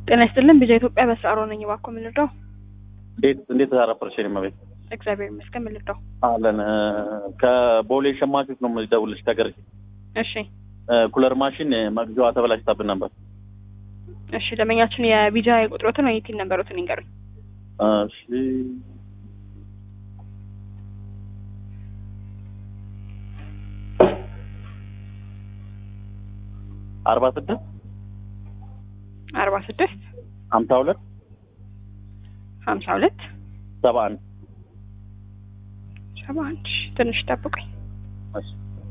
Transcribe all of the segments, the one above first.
ጤና ይስጥልን ቢዛ ኢትዮጵያ በስራ ሮ ነኝ። እባክዎ ምን ልርዳው? እንዴት እንዴት ተሳረፈርሽ? እኔ መቤት እግዚአብሔር ይመስገን። ምን ልርዳው? አለን ከቦሌ ሸማቾች ነው የምደውልልሽ። ከገርጂ እሺ ኩለር ማሽን መግዣዋ ተበላሽታብን ነበር። እሺ ደንበኛችን የቢጃ ቁጥሮትን ወይ ቲን ነበሩትን ይንገሩኝ። እሺ አርባ ስድስት አርባ ስድስት ሀምሳ ሁለት ሀምሳ ሁለት ሰባ አንድ ሰባ አንድ ትንሽ ጠብቁኝ። እሺ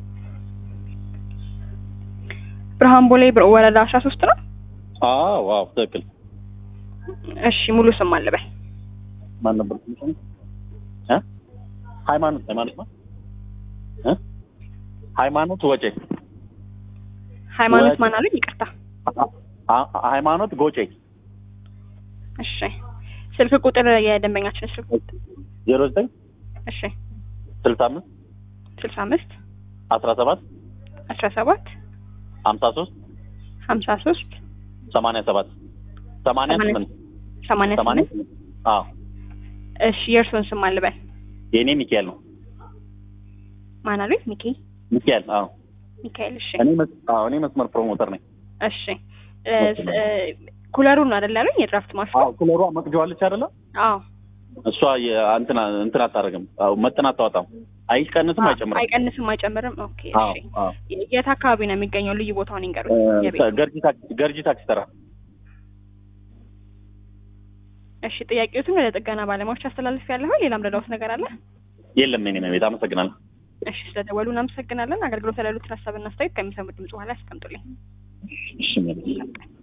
ብርሃን ቦሌ ብር ወረዳ አስራ ሶስት ነው። አዎ ዋው ትክክል። እሺ ሙሉ ስም አለበል ማን ነበር ስምሽ? እ ሃይማኖት ሃይማኖት ነው እ ሃይማኖት ወጬ ሃይማኖት ወ- ማን አሉኝ? ይቅርታ። አ- አ- ሃይማኖት ጎጬ እሺ ስልክ ቁጥር የደንበኛችን ስልክ ቁጥር ዜሮ ዘጠኝ እሺ ስልሳ አምስት ስልሳ አምስት አስራ ሰባት አስራ ሰባት ሀምሳ ሶስት ሀምሳ ሶስት ሰማንያ ሰባት ሰማንያ ሰማንያ- ስምንት ሰማንያ ሰማንያ ስምንት ስምንት አዎ እሺ የእርስዎን ስም አልበል የእኔ ሚካኤል ነው ማን አሉኝ? ሚኪ ሚካኤል አዎ ሚካኤል። እሺ እኔ መስ- አዎ እኔ መስመር ፕሮሞተር ነኝ እሺ እ፣ ስ- እ፣ ኩለሩን ነው አይደል ያሉኝ? የድራፍት ማሽኑ? አዎ ኩለሯ መቅጃዋለች አይደለ አዎ እሷ የ- እንትን እንትን አታደርግም አዎ መጠን አታወጣም አይቀንስም አይጨምርም አይቀንስም አይጨምርም። ኦኬ አዎ እሺ አዎ የት አካባቢ ነው የሚገኘው? ልዩ ቦታውን ይንገሩኝ። እ፣ የቤት ገርጂ ታክሲ ገርጂ ታክሲ ተራ እሺ ጥያቄዎትን ወደ ጥገና ባለሙያዎች አስተላልፍ ያለሁ። ሌላም ረዳውት ነገር አለ? የለም የኔ ነው ቤት አመሰግናለሁ እሺ ስለደወሉ እናመሰግናለን። አገልግሎት ላይ ያሉትን ሀሳብና አስተያየት ከሚሰሙ ድምጽ በኋላ ያስቀምጡልኝ። እሺ ሜሪ።